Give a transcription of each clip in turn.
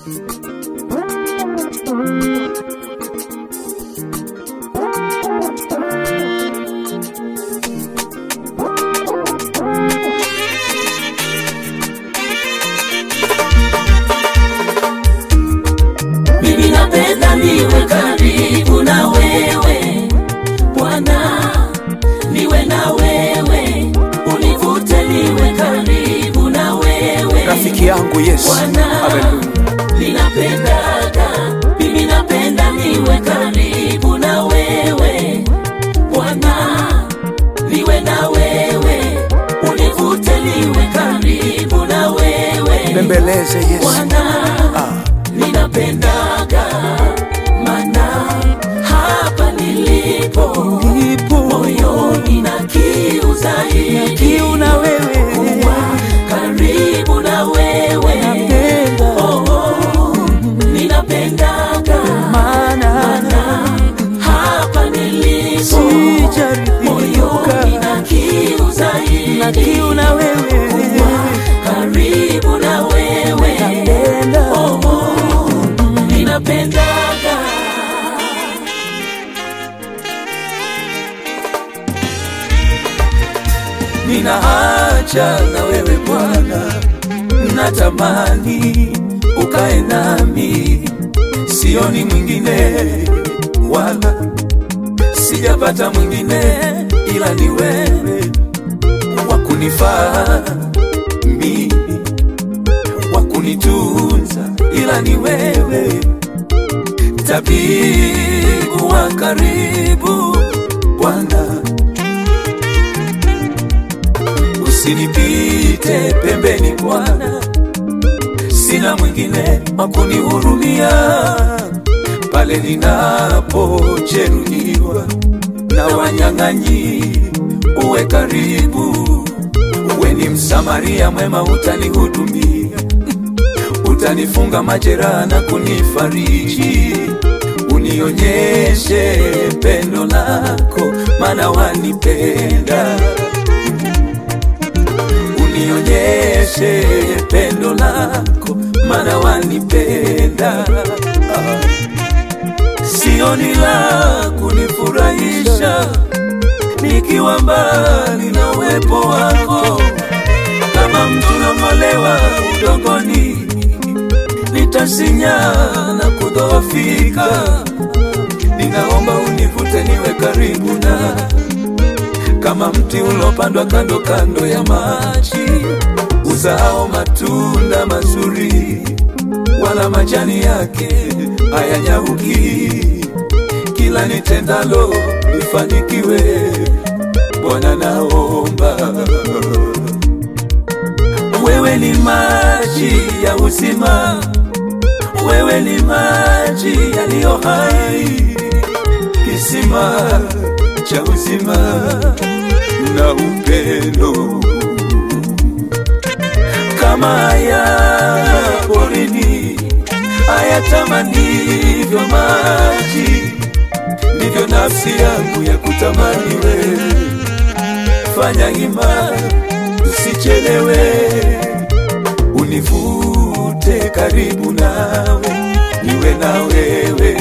mimi napenda niwe karibu na wewe Bwana, niwe na wewe, univute niwe karibu na wewe rafiki yangu Yesu. Bwana, Haleluya. ninapendaga, mimi napenda niwe karibu na wewe Bwana, niwe na wewe, univute niwe karibu na wewe Bembeleze Yesu. Bwana, Ah, ninapendaga mana hapa nilipo Nipo moyoni na kiu zaidi kiu na wewe. kuwa karibu na wewe Napenda oh, oh, ninapendaga maana mana hapa nilipo moyoni sijaridhika na kiu na zaidi kiu na wewe. karibu na wewe Napenda oh, oh, ninapendaga nina haja na wewe Bwana, natamani ukae nami, sioni mwingine wala sijapata mwingine ila ni wewe wa kunifaa mimi, wa kunitunza ila ni wewe, tabibu wa karibu Bwana. usinipite pembeni Bwana, sina mwingine wa kunihurumia pale ninapojeruhiwa na wanyang'anyi. Uwe karibu, uwe ni msamaria mwema, utanihudumia, utanifunga majeraha na kunifariji, unionyeshe pendo lako, maana wanipenda unionyeshe pendo lako, maana wanipenda. Ah. Sioni la kunifurahisha nikiwa mbali na uwepo wako, kama mtu nang'olewa udongoni, nitasinya na kudhoofika. Ninaomba univute niwe karibu na kama mti ulopandwa kando kando ya maji, uzao matunda mazuri, wala majani yake hayanyauki. Kila nitendalo lifanikiwe, Bwana naomba. Wewe ni maji ya uzima, wewe ni maji yaliyo hai, kisima cha uzima na upendo kama haya porini hayatamanivyo maji, ndivyo nafsi yangu ya kutamani wewe. Fanya hima, usichelewe, univute karibu nawe, niwe na wewe.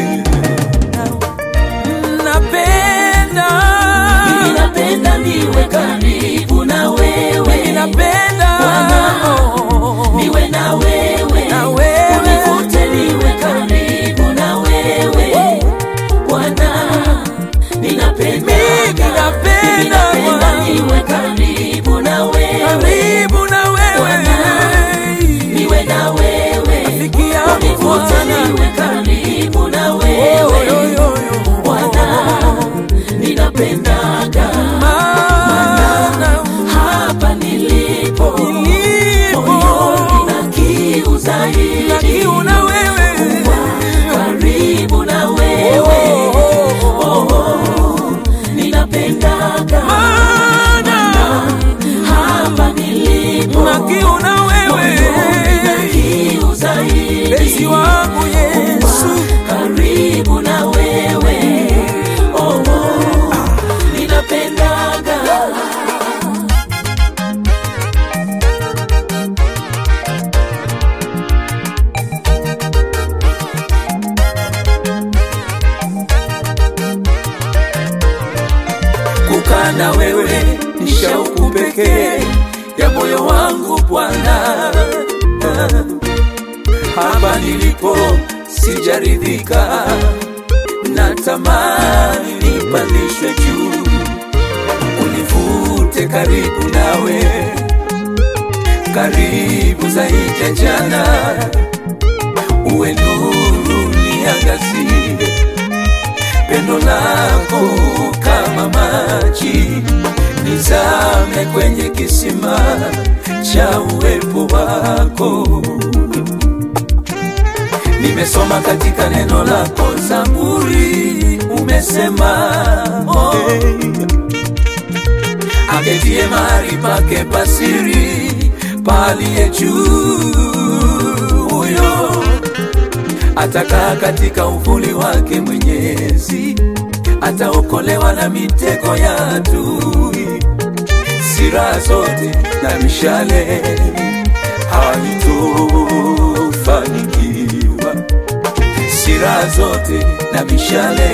Napenda Mimi napenda niwe karibu na wewe napenda Bwana, niwe na wewe Na wewe. univute niwe karibu na wewe Bwana ninapenda Mimi napenda, Mimi napenda Bwana. niwe karibu na wewe karibu na wewe Bwana, niwe na wewe Rafiki yangu univute Bwana. niwe karibu na Yo, wewe yo, yo, yo. Bwana ninapendaga Maana hapa nilipo nilipo moyoni na kiu zaidi na kiu na wewe karibu na wewe oh, oh, ninapendaga Maana hapa nilipo na kiu na wewe moyoni na kiu zaidi Mpenzi wangu Yesu karibu na wewe oh, oh, ninapendaga pekee ya moyo wangu Bwana. Hapa nilipo sijaridhika, natamani nipandishwe juu, univute karibu nawe, karibu zaidi ya jana, uwe nuru niangazie pendo lako kama maji, nizame kwenye kisima cha uwepo wako. Nimesoma katika neno lako Zaburi, umesema oh, aketie mahali pake pasiri paliye juu huyo atakaa katika uvuli wake Mwenyezi, ataokolewa na mitego ya adui. Sira zote na mishale haitofanikiwa, sira zote na mishale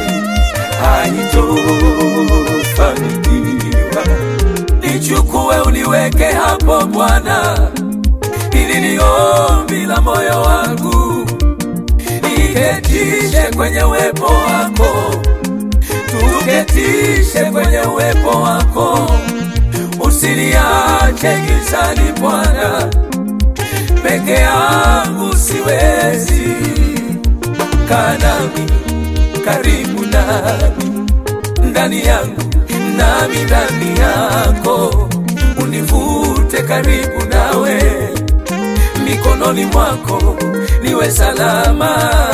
haitofanikiwa. Nichukue uniweke hapo Bwana, ili ni ombi la moyo wangu niketishe kwenye uwepo wako, tuketishe kwenye uwepo wako, usiniache gizani Bwana, peke yangu siwezi. Kaa nami, karibu nami, ndani yangu nami ndani yako, univute karibu nawe mikononi mwako niwe salama